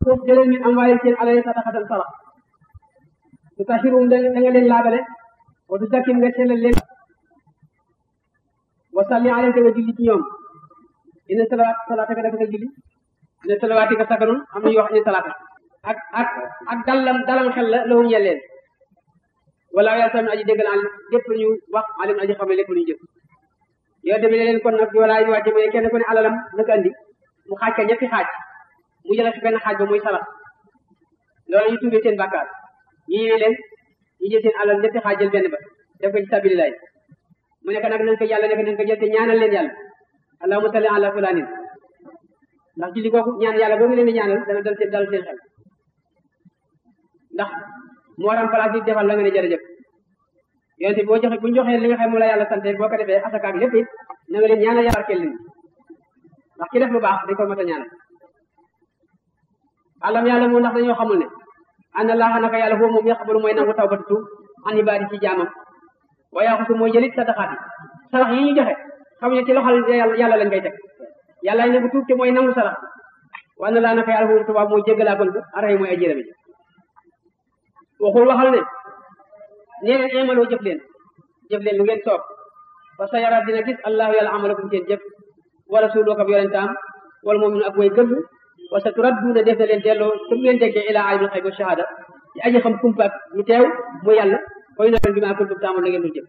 suuf jëleen min am waaye seen alal sadaqatan sarax su taxirum da nga leen laabale wa du zakkim nga sellal leen wa salli alayhi te nga julli ci ñoom inna salawaat salaata ka dafa nga julli inna salawaati ka sakanun am na ñu wax inna salaata ak ak ak dalam dalam xel la lahum ñel leen wala yàlla tamit aji déggal alim lépp lu ñu wax alim aji xam ne lépp lu ñu jëf yow demee leen kon nag wala ñu wàcce mooy kenn ku ne alalam naka andi mu xaaj ka ñetti xaaj mu jëlee fi benn xaaj ba muy salax loolu ñu tuubee seen bàkkaar ñu ñëwee leen ñu jël seen alal ñetti xaaj jël benn ba def ko ci sabilillah mu nekk nag nañ ko yàlla nekk nañ ko jël te ñaanal leen yàlla allahumma salli ala fulanin ndax julli kooku ñaan yàlla boo ngi leen di ñaanal dana dal seen dal seen xel ndax moo remplacé di defal la nga ne jërëjëf yonente boo joxe bu ñu joxee li nga xam moom la yàlla sante boo ko defee asaka ak lépp it na nga leen ñaanal yàlla barkeel leen ndax ki def lu baax dañ ko mat a ñaanal alam yàlla moo ndax dañoo xamul ne ana laaxa naka yàlla foofu moom yaqbalu mooy nangu tawbatu tuub an ibaadi ci jaamam wa yaxusu mooy jëlit sadaqaat yi sarax yi ñu joxe xam ne ci loxal yàlla lañ koy teg yàlla ne bu tuub te mooy nangu sarax wa ana laa naka yàlla foofu tubaab mooy jéggalaa kon bu aray mooy ajjërami waxul waxal ne nee leen imaloo jëf leen jëf leen lu ngeen soob fa sa yara dina gis allahu yàlla amalakum seen jëf wa rasuluhu ak yonentaam wala moom ak way gëm wa sa turadduuna def na leen delloo su ngeen déggee ila alimul xayb wa shahada ci aji xam kumpa ak lu teew mu yàlla koy na bi maa kuntum taamal na ngeen dul jëf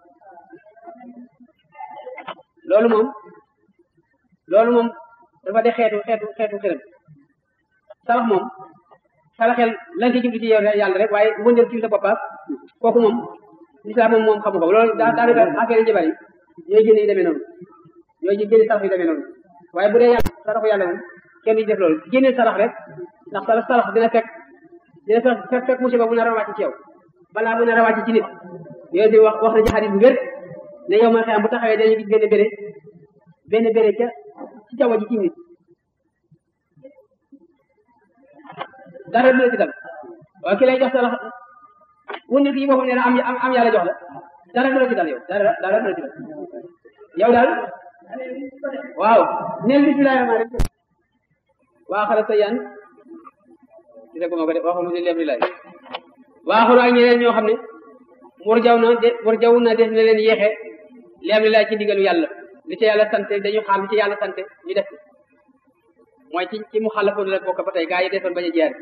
loolu moom loolu moom dafa de xeetu xeetu xeetu xiram sarax moom saraxel lan ci jublu ci yow yàlla rek waaye wëndeel ci sa boppaas kooku moom lislaam moom moom xamu ko loolu daa daanaka affaire yi jabar yi ñooy génne yi demee noonu ñooy génne sarax yi demee noonu waaye bu dee yàlla saraxu yàlla moom kenn du def loolu génne sarax rek ndax sarax sarax dina fekk dina fekk fekk musiba bu nar a wàcc ci yow balaa bu nar a wàcc ci nit yooyu di wax wax na ci xadis bu wér ne yow ma xam bu taxawee dañuy gis benn béré benn béré ca ci jaww ji ci nit dara du la ci dal waaye ki lay jox sarax wunni ki boppam ne la am am yàlla jox la dara du la ci dal yow dara dara du la ci dal yow daal waaw neel bismillahi rahmaani rahim waa xara sa yan ci ko ma ko de waxu mu di leblilaay waaxuru ak ñeneen ñoo xam ne mur jaw na de mur jaw na def na leen yéexe leblilaay ci ndigalu yàlla li ci yàlla sante dañu xaar li ci yàlla sante ñu def mooy ci ci mu xalafoon la bokk ba tey gaa yi defoon bañ a jaar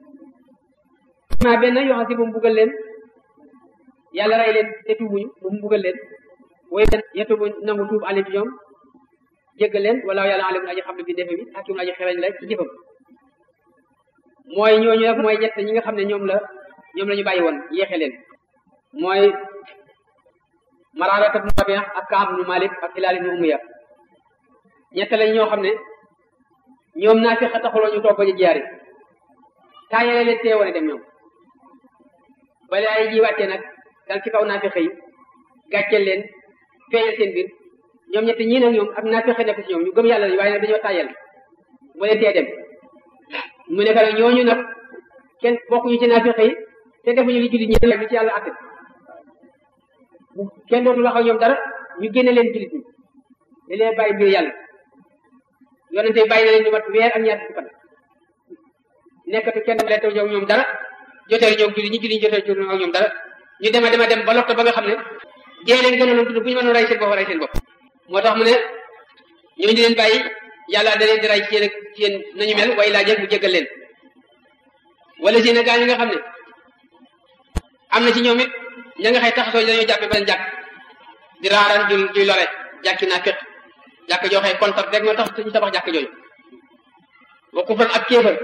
ma benn yoo xam si bu mu buggal leen yàlla rey leen te tuubuñu bu mu buggal leen woy yetu bu nangu tuub alim ci ñoom jéggal leen wala yàlla alim aji xam ne bi defe bi hakim aji xereñ la ci jëfam mooy ñooñu rek mooy ñett ñi nga xam ne ñoom la ñoom la ñu bàyyi woon yéexe leen mooy Maraara ibnu Rabi'a ak Kaab ibnu Malik ak Hilaal ibnu Umayya ñett lañ ñoo xam ne ñoom naa fi taxuloo ñu toog ba ñu jaari taayale leen teewoon dem ñoom bala ay ji wàccee nag dal ci kaw naa fi xëy gàcceel leen feeñal seen biir ñoom ñett ñii nag ñoom ak naa fi xëy nekk ci ñoom ñu gëm yàlla waaye nag dañoo taayal mu leen tee dem mu nekk nag ñooñu nag kenn bokkuñu ci naa fi xëy te defuñu li jullit ñi li ci yàlla atte bu kenn dootul wax ak ñoom dara ñu génne leen jullit ñi da leen bàyyi biir yàlla yonente bàyyi na leen ñu mat weer ak ñaar fukki fan nekkatu kenn leen taw ñoom dara jotee ñoom jullit ñi jullit ñi jotee ak ñoom dara ñu dema dema dem ba lotto ba nga xam ne dee leen gën a loon tudd bu ñu mënoon rey seen bopp rey seen bopp moo tax mu ne ñooñu di leen bàyyi yàlla da leen di rey ci yéen ci yéen nañu mel way laa jëg mu jéggal leen wala si ne gaa ñi nga xam ne am na ci ñoom it ña nga xëy taxasoo dañoo jàppe ba jàkk di raaraan ju juy lore jàkki naa féq jàkk joo xëy kontar rek moo tax ñu tabax jàkk jooju wa kufran ak kéefal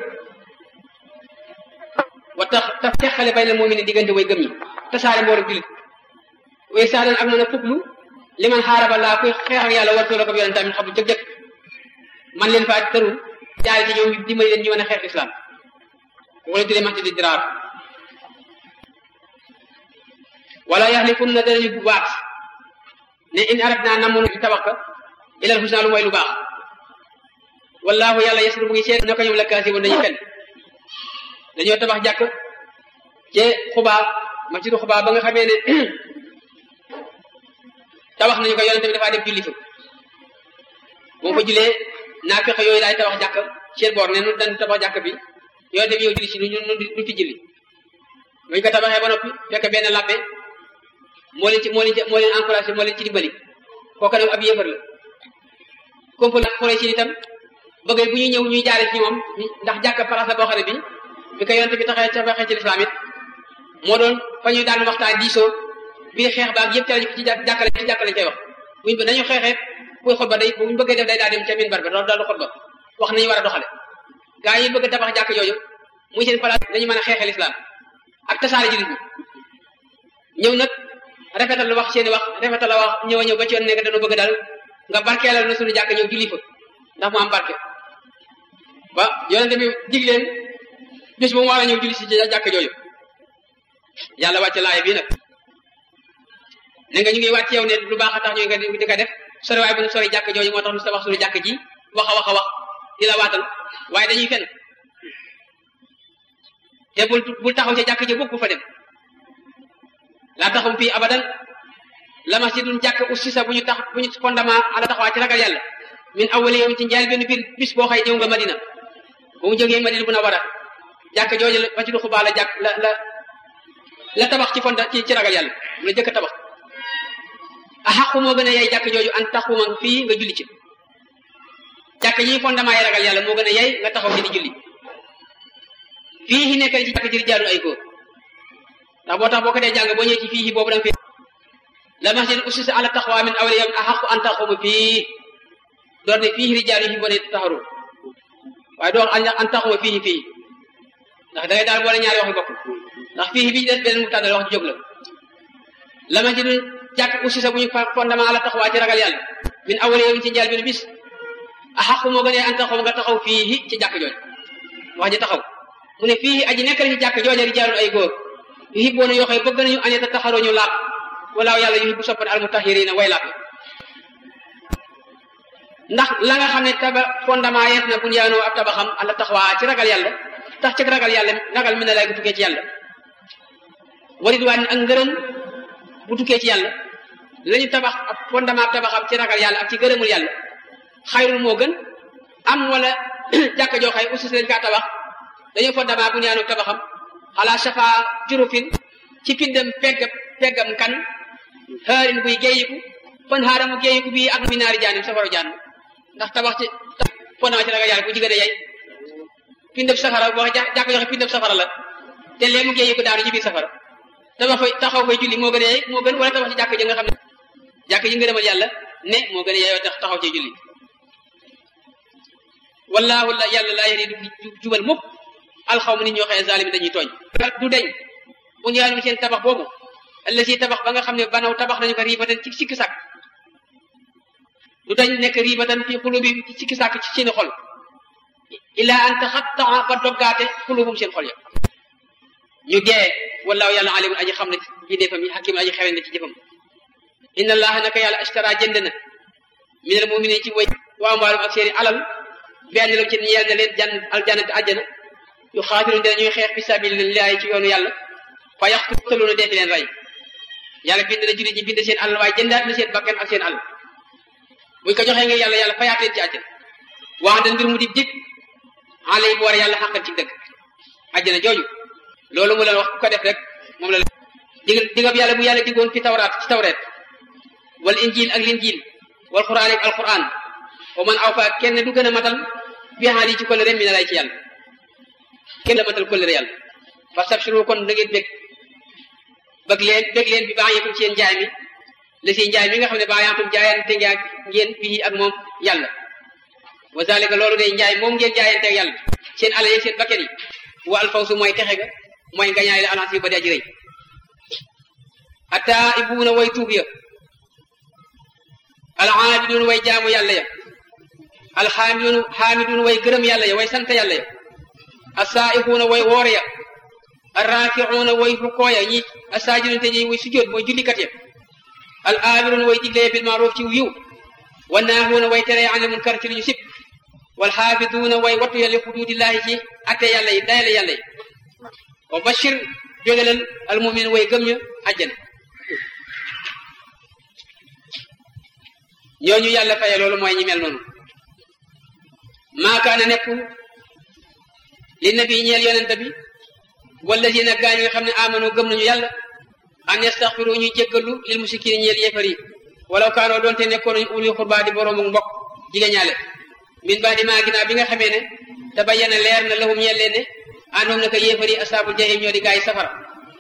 wa tax taf teqale bay na moo mi ne diggante way gëm ñi tasaare mboolem julit way saadan ak mën a fuklu li man xaaraba laa kuy xeex ak yàlla war soo la ko yonent tamit xam bu jëkk-jëkk man leen faa tërul jaay ci ñoom dimbali leen ñu mën a xeex islam wala tuddee maxti di diraar wala yaxlifun na danañu bu baax ne in arat naa namoon di tabax ka ilal husna lu mooy lu baax wallahu yàlla yasru mu ngi seet naka ñoom la kaasi woon dañuy fen dañoo tabax jàkk ci xubaa masjidu xubaa ba nga xamee ne tabax nañu ko yonente bi dafaa def julli fa moom fa julee naa fexe yooyu daay tabax jàkk seen boor ne nu dañ tabax jàkk bi yonente bi ñëw julli si nu ñu nu ti julli buñ ko tabaxee ba noppi fekk benn labbe moo leen ci moo leen ci moo leen encouragé moo leen ci dimbali kooku nag ab yéefar la compal xore si itam bëgg bu ñuy ñëw ñuy jaare ci moom ndax jàkk place la boo xam ne bi bi ko yonente bi taxee tabaxee ci lislaam it moo doon fa ñuy daan waxtaan diisoo biir xeex baag yëpp ca lañ ci jàkkale ci jàkkale koy wax buñ nañu xeexee kuy xutba day buñ bëggee def day daa dem ca minbar ba daal du xutba wax nañu war a doxale gaa yi bëgg tabax jàkk jooju muy seen place dañu mën a xeexee lislaam ak tasaare jullit ñi ñëw nag rafetal lu wax seeni wax rafetal la wax ñëw a ñëw ba ci yoon nekk dañu bëgg daal nga barkeelal na suñu jàkk ñëw julli fa ndax mu am barke ba yonente bi dig leen bis bu mu war a ñëw julli si jàkk jooju yàlla wàcce laay bii nag ne nga ñu ngi wàcc yow ne lu baax a tax ñu nga di ko def sori waaye bu ñu sori jàkk jooju moo tax lu sa wax suñu jàkk ji wax a wax a wax di la waatal waaye dañuy fen te bul bul taxaw ca jàkk ji bokk bu fa dem laa taxaw fii abadan la masjidun jàkk ussisa bu ñu tax bu ñu fondement ala taxawaa ci ragal yàlla min awwali yawm ci njaal benn biir bis boo xëy ñëw nga madina bu mu jógee madina bu na war a jàkk jooju la masjidu xubaa la jàkk la la la tabax ci fonda ci ci ragal yàlla mu la jëkk tabax a xaqu moo gën a yey jàkk jooju an taxuma fii nga julli ci jàkk yi fondement yi ragal yàlla moo gën a yey nga taxaw ci di julli fii hi nekkal ci jàkk ji rijaalun ay góor ndax boo tax boo ko dee jàng boo ñëwee ci fii boobu da nga fi la masjid ussisa ala taqwa min awwali yawmin ahaqqu an taqumu fii door ne fii rijaalun yuhibbuuna an yatahharu waaye doo an taqumu fii fii ndax da ngay daal boole ñaari wax yu bokk ndax fii bi des beneen mu tàddal wax ju jóg la la masjid jàkk ussisa bu ñu fondement ala taqwa ci ragal yàlla min awwali yawmin ci njaal bi bis ahaqqu moo gën a an taqumu nga taxaw fii ci jàkk jooju wax ji taxaw mu ne fii aji nekk ci jàkk jooja rijaalun ay góor yuhibbuuna yoo xam bëgg nañu an yatahharoo ñu laab walaaw yàlla yuhibbu soppan almutahhiriina way laab ndax la nga xam ne taba fondement yees na bunyaanoo ab tabaxam ala taxawaa ci ragal yàlla tax ci ragal yàlla ragal mi ne lay bu tukkee ci yàlla wa ridwaan ak ngërëm bu tukkee ci yàlla lañu tabax ab fondement ab tabaxam ci ragal yàlla ak ci gërëmul yàlla xayrul moo gën am wala jàkka joo xay ussis lañ kaa tabax dañoo fondement bunyaanoo tabaxam ala shafa jurufin ci pindam peggam peggam kan xaarin buy géeyiku fan xaaramu géeyiku bii ak mi naari jaanim safaru jaan ndax tabax ci fondement ci ragal yàlla bu jigéen a yey pindam safara boo xa jàkk joxe pindam safara la te léegi mu géeyiku daanu ci biir safara tabax fay taxaw fay julli moo gën a yey moo gën wala tabax ci jàkk ji nga xam ne jàkk ji ngërëmal yàlla ne moo gën a yeyoo tax taxaw ci julli wallaahu la yàlla laa yari du jubal mukk alxawma nit ñoo xëye zalimi dañuy tooñ du deñ bu ñu yaanu seen tabax boobu alla si tabax ba nga xam ne banaw tabax nañu ko riibatan ci sikki sàkk du dañ nekk riibatan fi xulubi ci sikki sàkk ci seeni xol illa an taxattaa ba doggaate xulubum seen xol ya ñu dee wallaahu yàlla alimun aji xam ne ci defam yi hakim aji xewen na ci jëfam inna allaha naka yàlla ashtara jënd na minal muminin ci way wa amwaalum ak seeni alal benn la ci ñeel na leen jan aljannati àjjana yu xaatiluun dina ñuy xeex fi sabilillahi ci yoonu yàlla fa yaqtuluuna defi leen rey yàlla bind na jullit ñi bind seen alal waaye jëndaat na seen bakkan ak seen alal buñ ko joxee nga yàlla yàlla fayaat leen ci àjjana wax da mbir mu di dig alay bu war yàlla xàqal ci dëgg àjjana jooju loolu mu leen wax ku ko def rek moom la leen dig digab yàlla bu yàlla digoon fi tawraat ci tawreet wal injil ak linjil wal quraan ak alquran wa man aw fa kenn du gën a matal bi xaal yi ci kollëre mi ne lay ci yàlla kenn la matal kollëre yàlla fa sabsiru kon da ngeen bég bëgg leen bég leen bi baax yeekum ci yéen njaay mi la si njaay mi nga xam ne baax yaatum jaayante ngeen bii ak moom yàlla wa zalika loolu day njaay moom ngeen jaayante ak yàlla seen alal yeeg seen bakket yi wa alfawsu mooy texe ga mooy nga ñaay la alance yi ba di aji rëy ata ibuuna way tuub ya alxaabiduun way jaamu yàlla ya alxaamiduun xaamiduun way gërëm yàlla ya way sant yàlla ya asaaixuuna way woor ya arraakiuuna way rukkoo ya ñi asaajiduun te ñi way sujjóot mooy jullikat ya al aamiruuna way diglee bil maaruf ci yiw wa naahuuna way tere an munkar ci li ñu sib wal xaafiduuna way wattu ya li xuduudillaahi ci atte yàlla yi dayale yàlla yi wa bashir bégalal al mumin way gëm ña àjjana ñooñu yàlla faye loolu mooy ñi mel noonu maakaana nekkul li nabi ñeel yonente bi wala si nag gaa ñi nga xam ne amano gëm nañu yàlla an yastaxfiru ñuy jéggalu lil musikin ñeel yéefar yi walaw kaanoo doonte nekkoon nañu uli xurba di boroomu mbokk jigéen ñaale min ba di maa ginnaaw bi nga xamee ne te bayyana leer na lahum ñeel leen ne àndoom naka yéefar yi asaabul jahim ñoo di gaa yi safara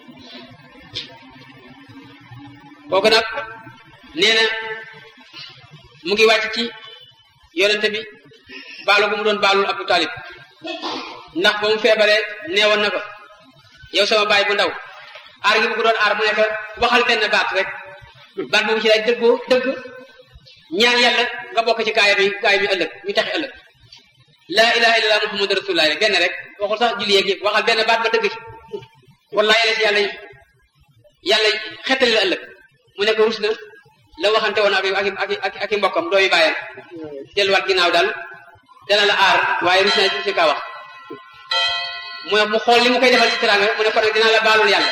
kooku nag nee na mu ngi wàcc ci yonente bi baalu bu mu doon baalul Abu Talib ndax ba mu feebaree neewoon na ko yow sama baay bu ndaw aar gi bu ko doon aar mu nekk waxal benn baat rek baat boobu ci lay dëggoo dëgg ñaan yàlla nga bokk ci gaaya bi gaaya bi ëllëg ñu taxi ëllëg laa ilaha illallah muhammadu rasulullah rek benn rek waxul sax julli yeeg yëpp waxal benn baat ba dëgg ci wallahi la ci yàlla yàlla xettali la ëllëg mu nekk rus na la waxante woon ak ak ak ak i mbokkam doomi bàyyam delluwaat ginnaaw daal dana la aar waaye rus na ci kaa wax mu mu xool li mu koy defal ci teraanga mu ne ko nag dinaa la baalul yàlla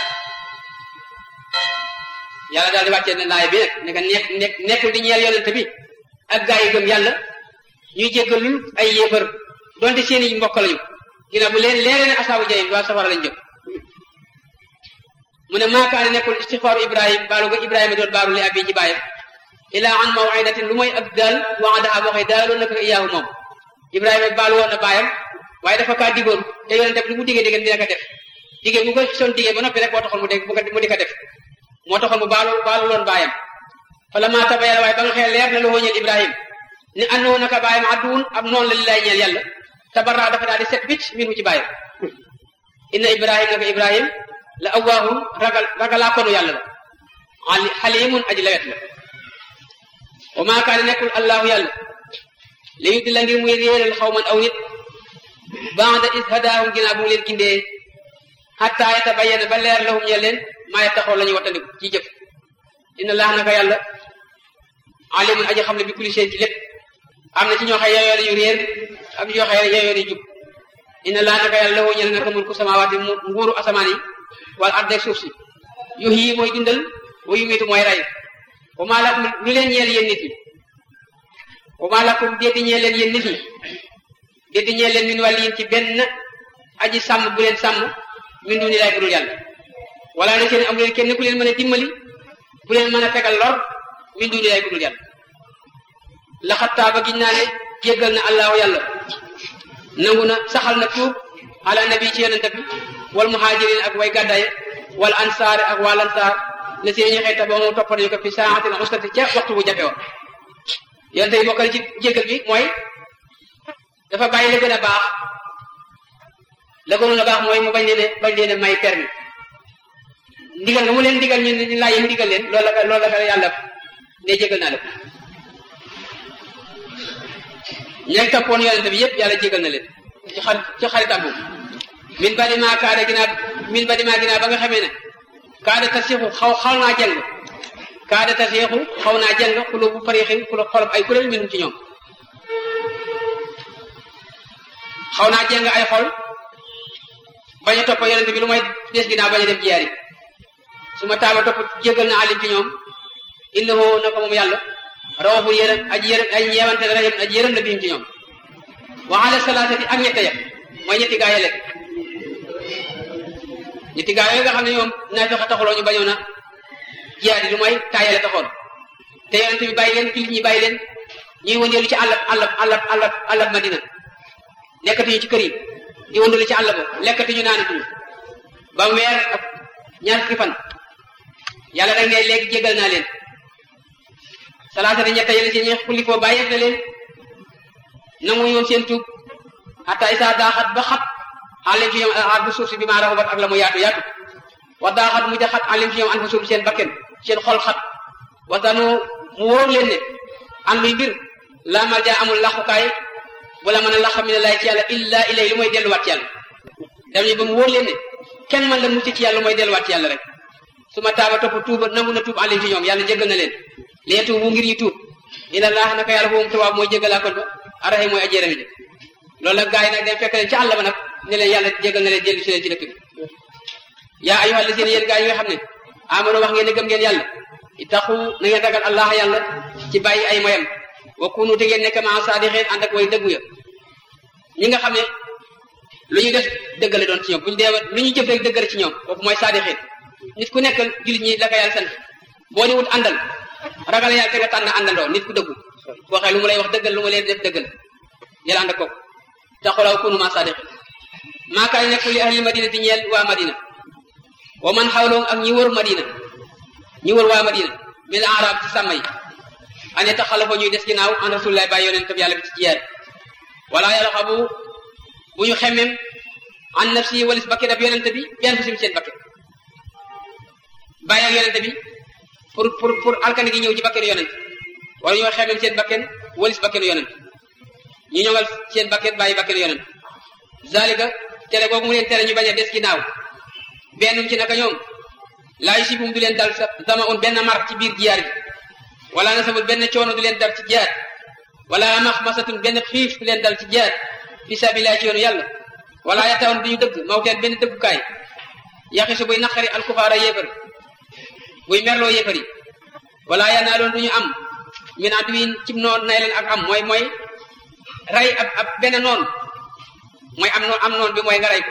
yàlla daal di wàccee ne laay bi nag ne ko nekk nekk nekkul di ñeel yonente bi ak gaa yi gëm yàlla ñuy jéggalul ay yéefar donte seen i mbokk lañu ginnaaw bu leen leeree ne asaabu jahim waa safara lañ jëm mu ne maakaane nekkul istixfaaru ibrahim baalu ga ibrahima doon baalu li abi ci bàyyam ilaa an mawidatin lu mooy ak daal waadaha boo xëy daaloon na ko iyaahu moom ibrahima baalu woon na bàyyam waaye dafa kaa digoon te yonente bi lu mu digee digee dina ko def digee bu ko son digee ba noppi rek moo taxoon mu dégg mu di ko def moo taxoon mu baalu baalu loon bàyyam fala maa tabayana waaye ba nga xëy leer na lu ñeel ibrahim ni àndoo naka bàyyam adduwun ab noonu la li lay ñeel yàlla tabarra dafa daal di set wicc min mu ci bàyyam inna ibrahim naka ibrahim la awwaahun ragal ragalaa konu yàlla la ali xalimun aji lawet la wa maa kaane nekkul allahu yàlla li yuddi la ngir muy réeral xaw man aw nit baada is hadaahum ginnaaw bu mu leen gindee xatta yatabayyana ba leer lahum ñe leen maa yattaxoo la ñuy wattandiku ci jëf inna laax naka yàlla alimun aji xam ne bi kulli shay ci lépp am na ci ñoo xëy yeyoo nañu réer am ñoo xëy yeyoo nañu jub inna laax naka yàlla lahu ñel naka mulku samaawaati nguuru asamaan yi wala arde ak suuf si yu yi mooy dundal wa yumiitu mooy rey wa maa lakum lu leen ñeel yéen nit ñi wa maa lakum déeti ñeel leen yéen nit ñi déeti ñeel leen min wàlliyin ci benn aji sàmm bu leen sàmm min duni lay budul yàlla wala na seen am leen kenn ku leen mën a dimbali bu leen mën a fegal lor min duni lay budul yàlla laxattaa ba giñ naa ne jéggal na allahu yàlla nangu na saxal na tuub ala nabi ci yonente bi wal muhajirin ak way gàddaye wal ansaar ak wal ansaar la seen ñu xeeta ba mu toppal ñu ko fi saaxatin usrati ca waxtu bu jafe woon yonente yi bokkale ci jéggal bi mooy dafa bàyyi la gën a baax la gënoon a baax mooy mu bañ leen bañ leen may permis ndigal nga mu leen ndigal ñu ñu laaj mu ndigal leen loolu la loolu la ko yàlla ne jégal naa la ko ñañ toppoon yonente bi yëpp yàlla jégal na leen ci xarit ci xaritam boobu min ba di maa kaada ginaa min ba di maa ginaa ba nga xamee ne kaada tasixu xaw xaw naa jàng kaada tasixu xaw naa jàng xulu bu parixin xulu xolob ay kuréel minum ci ñoom xaw naa jàng ay xol bañ a topp yonente bi lu may des ginnaaw bañ a def jiyaar yi su ma taaba topp jégal na alim ci ñoom innahu naka moom yàlla rawfu yërëm aji yërëm ay ñeewante la rahim aji yërëm la bihim ci ñoom wa ala salaasati ak ñette ya mooy ñetti gaa yële ñetti gaa yooyu nga xam ne ñoom naa fexe taxuloo ñu bañoon a jiyaar yi lu may taayale taxoon te yonente bi bàyyi leen jullit ñi bàyyi leen ñuy wëndeelu ci àllab àllab àllab àllab àllab madina nekkatuñu ci kër yi di wëndeelu ci àll ba lekkatuñu naanatuñu ba mu weer ak ñaar fukki fan yàlla nag ne léegi jégal naa leen salaasati ñetta yéen si ñi xulli foo bàyyi na leen nangu ñoom seen tuub hatta isa daaxat ba xat alim ci ñoom ar bu suuf si bi maa raxubat ak la mu yaatu yaatu wa daaxat mu ja xat alim ci ñoom an fa suuf seen bakken seen xol xat waxtaanu mu wóor leen ne an luy mbir laa mal jaa amul laxukaay bu la mën a laxa mi ne lay ci yàlla illa ilay lu mooy delluwaat ci yàlla dam ñu ba mu wóor leen ne kenn man la mucc ci yàlla mooy delluwaat ci yàlla rek su ma taaba topp tuuba nangu na tuub alim ci ñoom yàlla jéggal na leen lee tuub bu ngir ñu tuub ina laax naka yàlla foofu tubaab mooy jéggalaa kon ba araxe mooy ajéerami ji loolu nag gaa yi nag dem fekk leen ci àll ba nag ne leen yàlla jéggal na leen dellu si leen ci dëkk bi yaa ayyuhal lazina yéen gaa yi nga xam ne amano wax ngeen ne gëm ngeen yàlla ittaqu na ngeen ragal allah yàlla ci bàyyi ay moyam wa kunu te ngeen nekk maa saadiqin ànd ak way dëggu ya ñi nga xam ne lu ñu def dëggale doon ci ñoom bu ñu dee lu ñu jëf rek dëggale ci ñoom kooku mooy saadixin nit ku nekk jullit ñi la ko yàlla sant boo ni wut àndal ragal yàlla te nga tànn àndandoo nit ku dëggu boo xee lu mu lay wax dëggal lu mu leen def dëggal yàlla ànd ak kooku taxulaw kunu ma saadixin maa kaay nekk li ahli madina di ñeel waa madina wa man xawloom ak ñi wër madina ñi wër waa madina min arab ci sàmm yi ane taxalafa ñuy des ginnaaw an rasulillahi bàyyi yonent bi yàlla bi ci jiyaar wala yàlla xabu bu ñu xemmem an nafsi walis bakket ab yonent bi benn fu sim seen bakket bàyyi ak yonent bi pour pour pour alkane gi ñëw ci bakkenu yonent wala ñoo xemmem seen bakken walis bakkenu yonent ñu ñoŋal seen bakket bàyyi bakkenu yonent zalika tere googu mu leen tere ñu bañ a des ginnaaw bennum ci naka ñoom laa yusibum du leen dal sama un benn mar ci biir jiyaar gi wala nasabul benn coono du leen dal ci jiyaar wala maxmasatun benn xiif du leen dal ci jiyaar fi sabilillah ci yoonu yàlla wala yatawoon du ñu dëgg mawteen benn dëggukaay yaxisu buy naqari alkufaara yéefari buy merloo yéefari wala yanaa doon du ñu am min aduwin cib noon nay leen ak am mooy mooy rey ab ab benn noon mooy am noon am noon bi mooy nga rey ko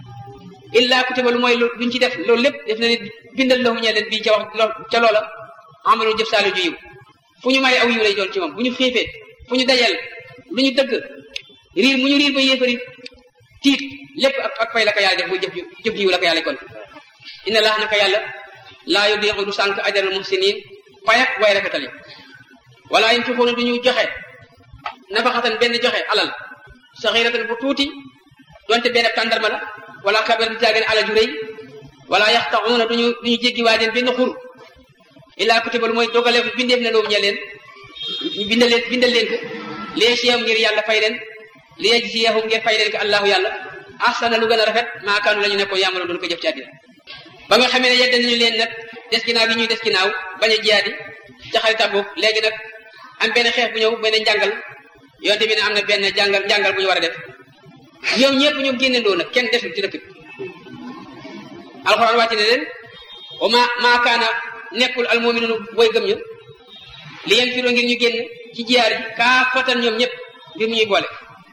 illa kutiba lu mooy luñ ci def loolu lépp def na nit bindal lahu ñee leen bii ca wax ca loola amalu jëf saali ju yiw fu ñu may aw yiw lay doon ci moom bu ñu xiifee fu ñu dajeel lu ñu dëgg riir mu ñu riir ba yéefari tiit lépp ak ak fay la ko yàlla def muy jëf jëf yiw la ko yàlla kon inna laa naka yàlla laa yudiixu du sànq ajaral muhsinin payak way rafetali wala yim fixuuna du ñu joxe nafaxatan benn joxe alal saxiratan bu tuuti donte benn tàndarma la wala kabar bi caageen alal ju rëy wala yaxtaxuuna duñu duñu jéggi waa den benn xur illaa kutiba lu mooy dogale ko bindeef na loolu ñe leen ñu bindal leen bindal leen ko lee siyam ngir yàlla fay leen li yajziyahum ngir fay leen ko allahu yàlla ahsana lu gën a rafet maa kaanu la ñu nekkoon yaamaloon doon ko jëf ci àddina ba nga xamee ne yedda nañu leen nag des ginnaaw gi ñuy des ginnaaw bañ a jiyaadi ca xari Tabuk léegi nag am benn xeex bu ñëw benn njàngal yonte bi ne am na benn jàngal njàngal bu ñu war a def ñoom ñëpp ñoom génnendoo nag kenn desul ci dëkk bi alxuraan wàcc ne leen wa ma maa kaana nekkul almuminunu booy gëm ñu li yeen firoo ngir ñu génn ci jiyaar ji kaa fatan ñoom ñëpp ngir mu ñuy boole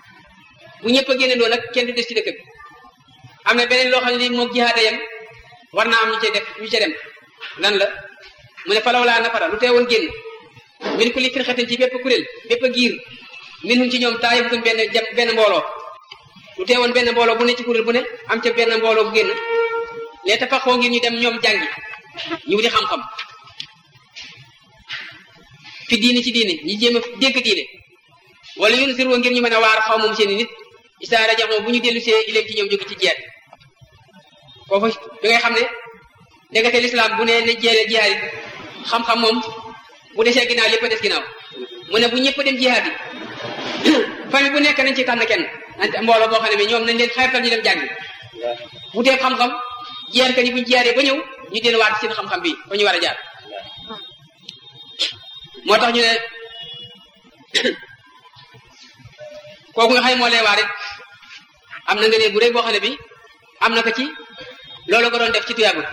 bu ñëpp a génnendoo nag kenn du des ci dëkk bi am na beneen loo xam ne li moom jihaada yam war naa am ñu cay def ñu ca dem lan la mu ne falaw laa nafara lu teewoon génn min kulli firxatin ci bépp kuréel bépp giir minhum ci ñoom taayifatun benn jam benn mbooloo lu teewoon benn mbooloo bu ne ci kuréel bu ne am ca benn mbooloo bu génn lee tafaxoo ngir ñu dem ñoom jàngi ñu wuti xam-xam fi diini ci diine ñi jéem a dégg diine wala yun sirwa ngir ñu mën a waar xaw moom seen i nit isaara jaxoo bu ñu dellu see ileem ci ñoom jóge ci jeet foofu da ngay xam ne ndekete lislaam bu ne ne jeele jihaad yi xam-xam moom bu desee ginnaaw lépp a des ginnaaw mu ne bu ñëpp dem jihaad yi famille bu nekk nañ ci tànn kenn nante mbooloo boo xam ne bi ñoom nañ leen xeetal ñu dem jàngi bu dee xam-xam jiyaar ka ni buñ jiyaaree ba ñëw ñu dellu waat seen xam-xam bi fa ñu war a jaar moo tax ñu ne kooku nga xay moo lay waa rek am na nga ne bu rëy boo xam ne bi am na ko ci loolu ko doon def ci tuyaabu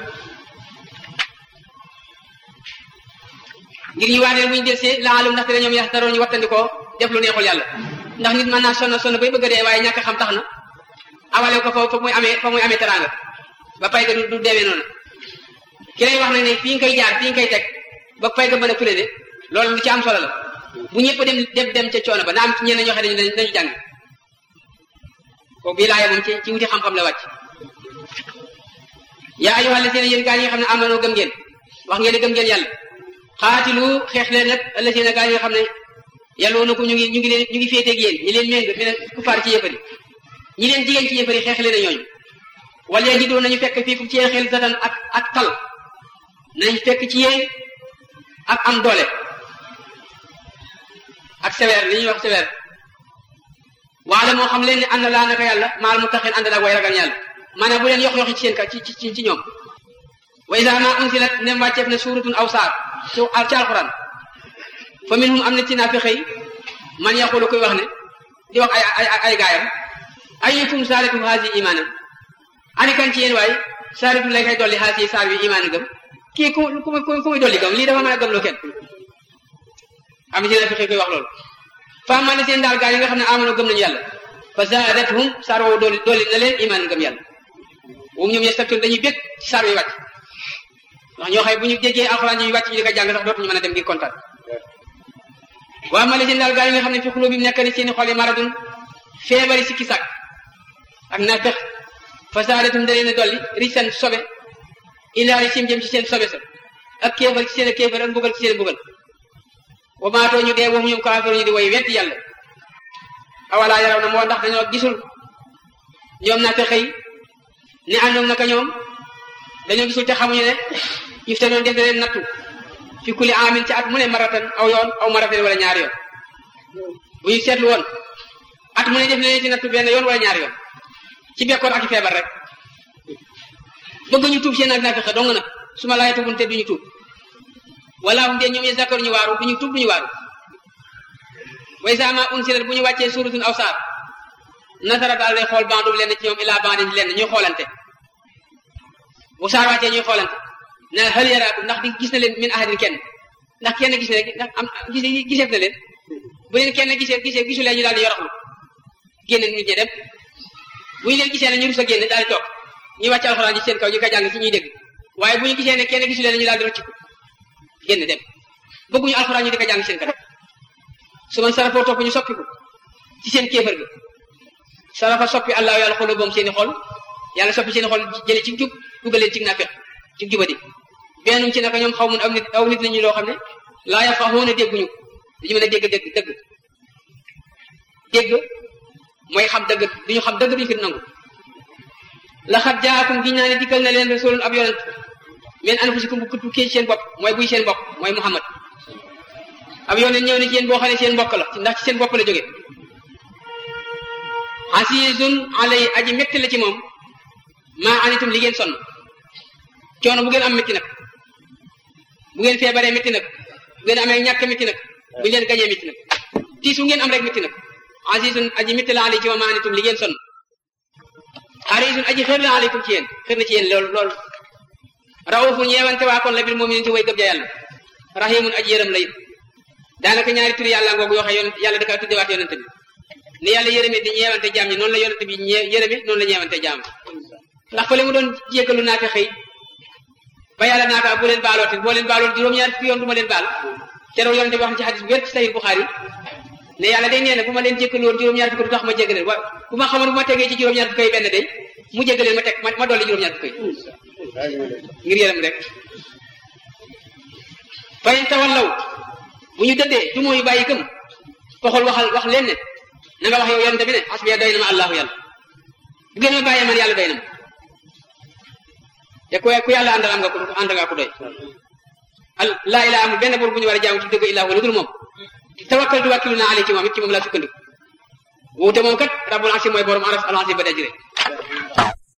ngir ñu waaneel bu ñu delsee laalum ndaxte ñoom yax taroon ñu wattandikoo def lu neexul yàlla ndax nit mën naa sonn sonn bay bëgg a dee waaye ñàkk xam tax na awale ko fa fa muy amee fa muy amee teraanga ba pay ga du demee noonu ki lay wax nag ne fii nga koy jaar fii nga koy teg ba pay ga mën a fule de loolu lu ci am solo la bu ñëpp dem dem dem ca coono ba na am ci ñenn ñoo xam ne dañu dañu jàng kooku bii laaya moom ci ci wuti xam-xam la wàcc yaa ayyuhal lazina yéen gaa yi nga xam ne amanoo gëm ngeen wax ngeen ne gëm ngeen yàlla xaatilu xeex leen nag allazina gaa yi nga xam ne yàlla na ko ñu ngi ñu ngi leen ñu ngi féeteeg yéen ñi leen méng mi leen kufaar ci yëfari ñi leen jigéen ci yëfari xeex leen a ñooñu wala ji doon nañu fekk fii fu ci yéen xel satan ak ak tal nañ fekk ci yéen ak am doole ak sévère li ñuy wax sévère waale moo xam leen ne ànd laa naka yàlla maal mu taxin ànd naag way ragal yàlla maanaam bu leen yox yoxi ci seen ka ci ci ci ñoom wa iza ma unsilat nem wàcceef na suuratun aw saar ci ci alquran fa minhum am na ci naafiq yi man yaqulu koy wax ne di wax ay ay ay gaayam ayyukum saalitu haasi imaanam ani kan ci yéen waay saalitu lay kay dolli haasi saar bi imaan gëm kii ku ku ku muy dolli gëm lii dafa mën a gëm loo kenn am na ci naafiq yi koy wax loolu fa man na seen daal gaa yi nga xam ne amano gëm nañu yàlla fa zaadathum saar woowu dooli dooli na leen imaan ngëm yàlla moom ñoom yastabtuun dañuy bég ci saar wi wàcc ndax ñoo xëy bu ñu déggee alxuraan ñuy wàcc ñu di ko jàng sax dootuñu mën a dem ngir kontaan waa ma leen daal gaa yi nga xam ne fi xuloo bi nekk ni seeni xol yi maradun feebari sikki sàkk ak naa fex fa zaadathum da leen a dolli risan sobe ilaa sim jëm ci seen sobe sa ak kéefar ci seen a kéefar ak mbugal ci seen mbugal wa maatoo ñu dee waxu ñoom kaafiru ñu di way wetti yàlla awalaa yaraw na moo ndax dañoo gisul ñoom naa te xëy ne àndoom naka ñoom dañoo gisul te xamuñu ne if te noonu def na leen nattu fi kulli amin ci at mu ne maratan aw yoon aw maratan wala ñaari yoon bu ñu seetlu woon at mu ne def na leen ci nattu benn yoon wala ñaari yoon ci bekkoor ak feebar rek bëgg ñu tuub seen ak naa fexe dong nag su ma laay tubun te duñu tuub wala hum de ñoom ye zakar ñu waaru duñu tuub duñu waaru way sama unsilat bu ñu wàccee suratun aw saar nasara daal day xool bandum lenn ci ñoom ilaa bandin lenn ñuy xoolante bu saar wàccee ñuy xoolante na hal yaraakum ndax di gis na leen min ahadin kenn ndax kenn gis na leen ndax am gis giseef na leen bu leen kenn gisee gisee gisu leen ñu daal di yoroxlu génn nit ñi dem bu ñu leen gisee ne ñu rus a génn daal di toog ñu wàcc alxuraan ci seen kaw ñu ko jàng ci ñuy dégg waaye bu ñu gisee ne kenn gisu leen ñu daal di rëcc génn dem bëgguñu alxuraan ñu di ko jàng seen kanam su man sarafoo topp ñu soppiku ci seen kéefër gi sarafa soppi allah yàlla xolo boom seeni xol yàlla soppi seeni xol jële ci jub dugal leen ci naafeq ci jubadi bennum ci naka ñoom xaw mun aw nit aw nit lañu loo xam ne laa yafqahuuna dégguñu dañu mën a dégg dégg dëgg dégg mooy xam dëgg duñu xam dëgg duñu ko nangu laxat jaakum gi naa ne dikkal na leen rasulun ab yonent min anfusikum bu tukkee ci seen bopp mooy buy seen bopp mooy muhammad ab yonent ñëw ne ci yéen boo xam ne seen mbokk la ndax ci seen bopp la jóge asisun alay aji métti la ci moom maa anitum li ngeen sonn coono bu ngeen am métti nag bu ngeen feebaree métti nag bu ngeen amee ñàkk métti nag bu ngeen gañee métti nag tiis bu ngeen am rek métti nag asisun aji métti la alay ci moom maa anitum li ngeen sonn harisun aji xër la aleykum ci yéen xër na ci yéen loolu loolu raufun ñeewante waa kon la bil mu'minin ci way gëm ja yàlla rahimun aji yërëm la it daanaka ñaari turi yàlla ngoogu yoo xam yonent yàlla da kaa tuddewaat yonent bi ni yàlla yërëme di ñeewante jaam ñi noonu la yonent bi ñee yërëme noonu la ñeewante jaam ndax fa le mu doon jéggalu naa fi xëy ba yàlla naa kaa bu leen baalooti boo leen baaloon juróom-ñaari fukki yoon du ma leen baal keroog yonent bi wax na ci xadis bu wér ci Sahih Bukhari ne yàlla day nee na bu ma leen jéggalu woon juróom-ñaari fukki du tax ma jéggaleen wa bu ma xamoon bu ma tegee ci juróom-ñaari fukki yi benn day mu jéggaleen ma teg ma dolli juróom-ñaari fukki ngir yërëm rek fayin tawallaw bu ñu dëddee du mooy bàyyi gëm foxol waxal wax leen ne na nga wax yow yonente bi ne asbiya doy na ma allahu yàlla bu ngeen ma bàyyee man yàlla doy na ma te ku ku yàlla àndal am nga ko ànd nga ko doy al laa ilaa amul benn buur bu ñu war a jaamu ci dëgg illaa wala dul moom tawakkal tu wàkkilu naa ale ci moom it ci moom laa sukkandiku wuute moom kat rabbul asi mooy borom aras al asi ba dajire